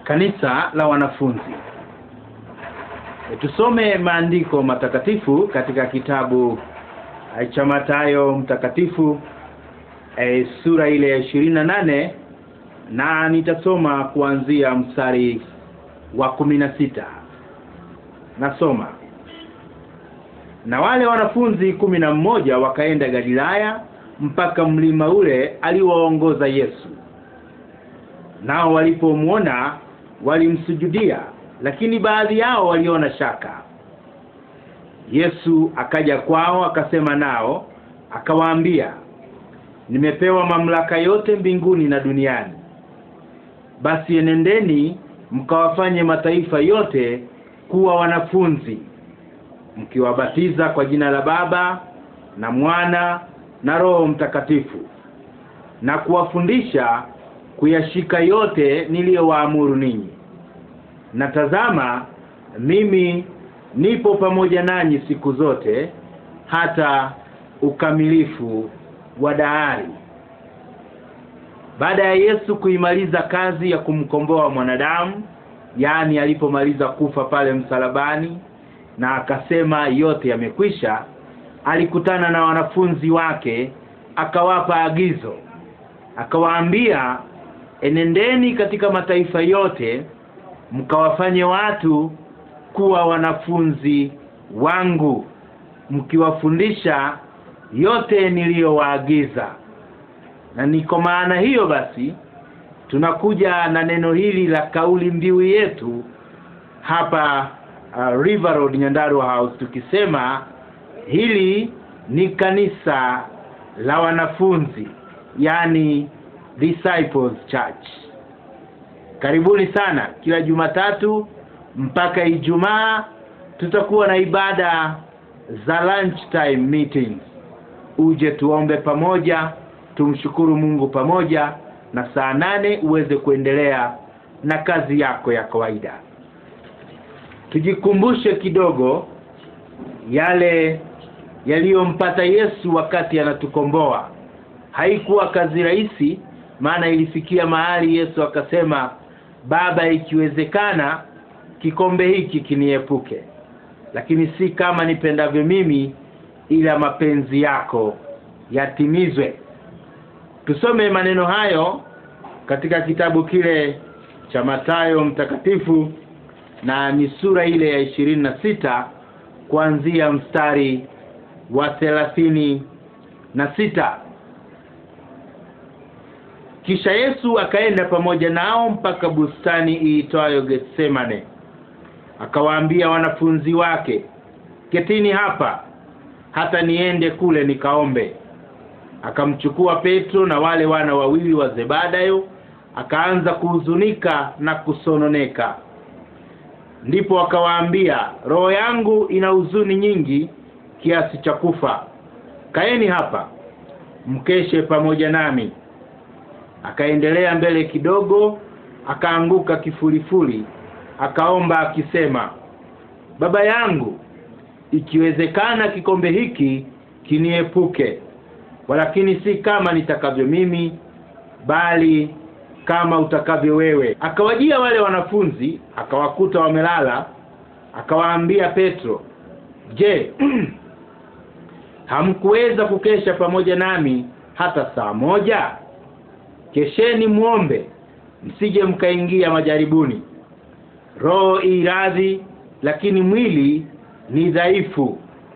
kanisa la wanafunzi e, tusome maandiko matakatifu katika kitabu e, cha Mathayo mtakatifu e, sura ile ya ishirini na nane na nitasoma kuanzia mstari wa kumi na sita nasoma na wale wanafunzi kumi na mmoja wakaenda Galilaya mpaka mlima ule aliwaongoza Yesu nao walipomwona walimsujudia lakini baadhi yao waliona shaka Yesu akaja kwao akasema nao akawaambia nimepewa mamlaka yote mbinguni na duniani basi enendeni mkawafanye mataifa yote kuwa wanafunzi mkiwabatiza kwa jina la Baba na Mwana na Roho Mtakatifu na kuwafundisha kuyashika yote niliyowaamuru ninyi na tazama mimi nipo pamoja nanyi siku zote hata ukamilifu wa dahari baada ya Yesu kuimaliza kazi ya kumkomboa mwanadamu yaani alipomaliza kufa pale msalabani na akasema yote yamekwisha alikutana na wanafunzi wake akawapa agizo akawaambia enendeni katika mataifa yote mkawafanye watu kuwa wanafunzi wangu mkiwafundisha yote niliyowaagiza na ni kwa maana hiyo basi tunakuja na neno hili la kauli mbiu yetu hapa uh, River Road Nyandarua House tukisema hili ni kanisa la wanafunzi yani Disciples Church karibuni sana kila Jumatatu mpaka Ijumaa tutakuwa na ibada za lunch time meetings uje tuombe pamoja tumshukuru Mungu pamoja na saa nane uweze kuendelea na kazi yako ya kawaida tujikumbushe kidogo yale yaliyompata Yesu wakati anatukomboa haikuwa kazi rahisi maana ilifikia mahali Yesu akasema baba ikiwezekana kikombe hiki kiniepuke lakini si kama nipendavyo mimi ila mapenzi yako yatimizwe tusome maneno hayo katika kitabu kile cha Mathayo mtakatifu na ni sura ile ya ishirini na sita kuanzia mstari wa thelathini na sita kisha Yesu akaenda pamoja nao mpaka bustani iitwayo Getsemane akawaambia wanafunzi wake ketini hapa hata niende kule nikaombe akamchukua Petro na wale wana wawili wa Zebedayo akaanza kuhuzunika na kusononeka ndipo akawaambia roho yangu ina huzuni nyingi kiasi cha kufa kaeni hapa mkeshe pamoja nami akaendelea mbele kidogo akaanguka kifulifuli akaomba akisema baba yangu ikiwezekana kikombe hiki kiniepuke walakini si kama nitakavyo mimi bali kama utakavyo wewe akawajia wale wanafunzi akawakuta wamelala akawaambia Petro je hamkuweza kukesha pamoja nami hata saa moja kesheni muombe msije mkaingia majaribuni roho iradhi lakini mwili ni dhaifu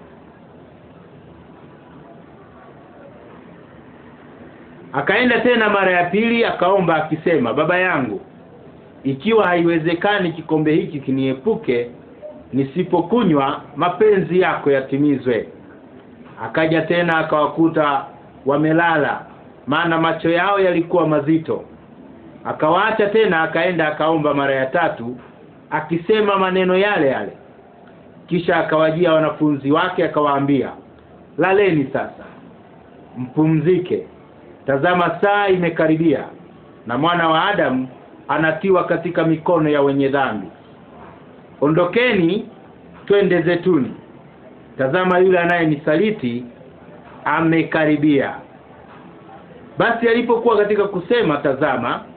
akaenda tena mara ya pili akaomba akisema baba yangu ikiwa haiwezekani kikombe hiki kiniepuke nisipokunywa mapenzi yako yatimizwe akaja tena akawakuta wamelala maana macho yao yalikuwa mazito akawaacha tena akaenda akaomba mara ya tatu akisema maneno yale yale kisha akawajia wanafunzi wake akawaambia laleni sasa mpumzike tazama saa imekaribia na mwana wa Adamu anatiwa katika mikono ya wenye dhambi ondokeni twende zetuni tazama yule anayenisaliti amekaribia basi alipokuwa katika kusema tazama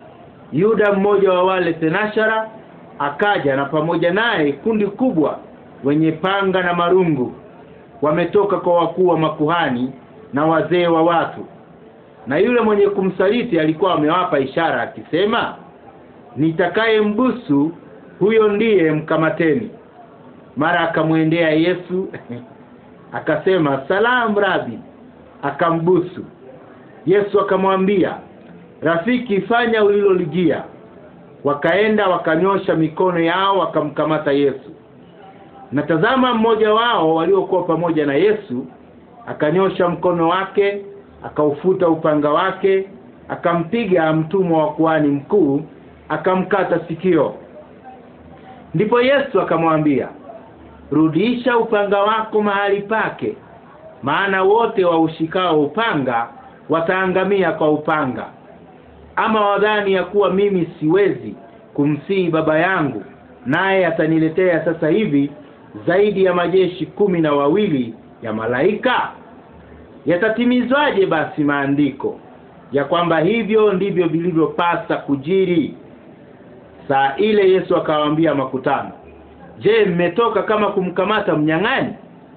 Yuda mmoja wa wale tenashara akaja na pamoja naye kundi kubwa wenye panga na marungu wametoka kwa wakuu wa makuhani na wazee wa watu na yule mwenye kumsaliti alikuwa amewapa ishara akisema nitakaye mbusu huyo ndiye mkamateni mara akamwendea Yesu akasema salamu rabi akambusu Yesu akamwambia rafiki fanya ulilolijia wakaenda wakanyosha mikono yao wakamkamata Yesu na tazama mmoja wao waliokuwa pamoja na Yesu akanyosha mkono wake akaufuta upanga wake akampiga mtumwa wa kuhani mkuu akamkata sikio ndipo Yesu akamwambia rudisha upanga wako mahali pake maana wote waushikao upanga wataangamia kwa upanga ama wadhani ya kuwa mimi siwezi kumsihi baba yangu naye ataniletea sasa hivi zaidi ya majeshi kumi na wawili ya malaika yatatimizwaje basi maandiko ya kwamba hivyo ndivyo vilivyopasa kujiri saa ile Yesu akawaambia makutano je mmetoka kama kumkamata mnyang'ani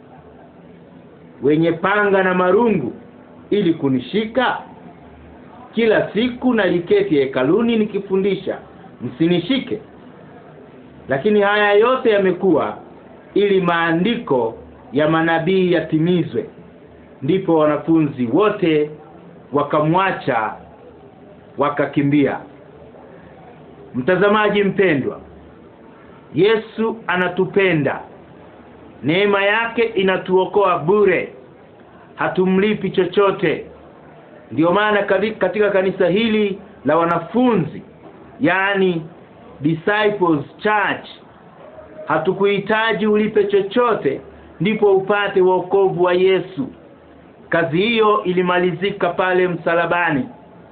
wenye panga na marungu ili kunishika kila siku naliketi hekaluni nikifundisha msinishike lakini haya yote yamekuwa ili maandiko ya manabii yatimizwe ndipo wanafunzi wote wakamwacha wakakimbia mtazamaji mpendwa Yesu anatupenda neema yake inatuokoa bure hatumlipi chochote ndiyo maana katika kanisa hili la wanafunzi yani disciples church hatukuhitaji ulipe chochote ndipo upate wokovu wa Yesu kazi hiyo ilimalizika pale msalabani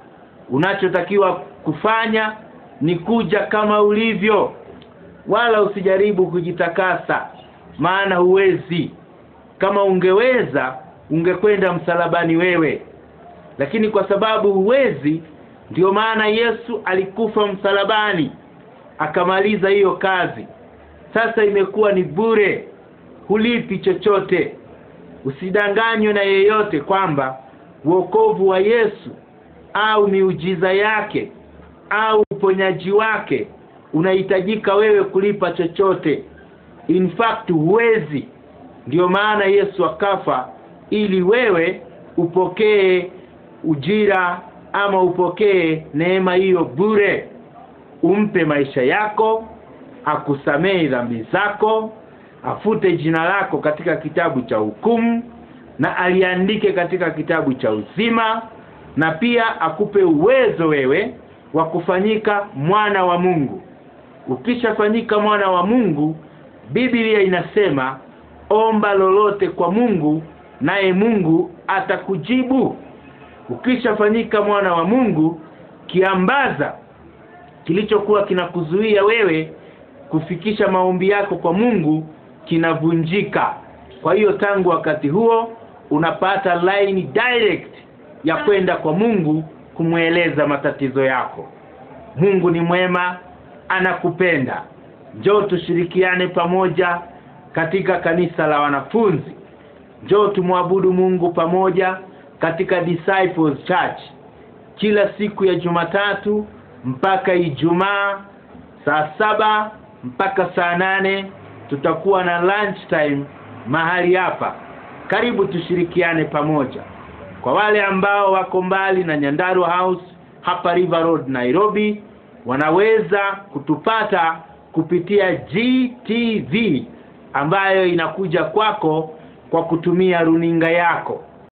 unachotakiwa kufanya ni kuja kama ulivyo wala usijaribu kujitakasa maana huwezi kama ungeweza ungekwenda msalabani wewe lakini kwa sababu huwezi ndiyo maana Yesu alikufa msalabani akamaliza hiyo kazi sasa imekuwa ni bure hulipi chochote usidanganywe na yeyote kwamba wokovu wa Yesu au miujiza yake au uponyaji wake unahitajika wewe kulipa chochote in fact huwezi ndiyo maana Yesu akafa ili wewe upokee ujira ama upokee neema hiyo bure umpe maisha yako akusamehe dhambi zako afute jina lako katika kitabu cha hukumu na aliandike katika kitabu cha uzima na pia akupe uwezo wewe wa kufanyika mwana wa Mungu ukishafanyika mwana wa Mungu Biblia inasema omba lolote kwa Mungu naye Mungu atakujibu ukishafanyika mwana wa Mungu kiambaza kilichokuwa kinakuzuia wewe kufikisha maombi yako kwa Mungu kinavunjika kwa hiyo tangu wakati huo unapata line direct ya kwenda kwa Mungu kumweleza matatizo yako Mungu ni mwema anakupenda njoo tushirikiane pamoja katika kanisa la wanafunzi njoo tumwabudu Mungu pamoja katika Disciples Church kila siku ya Jumatatu mpaka Ijumaa saa saba mpaka saa nane tutakuwa na lunch time mahali hapa karibu tushirikiane pamoja kwa wale ambao wako mbali na Nyandarua House hapa River Road Nairobi wanaweza kutupata kupitia GTV ambayo inakuja kwako kwa kutumia runinga yako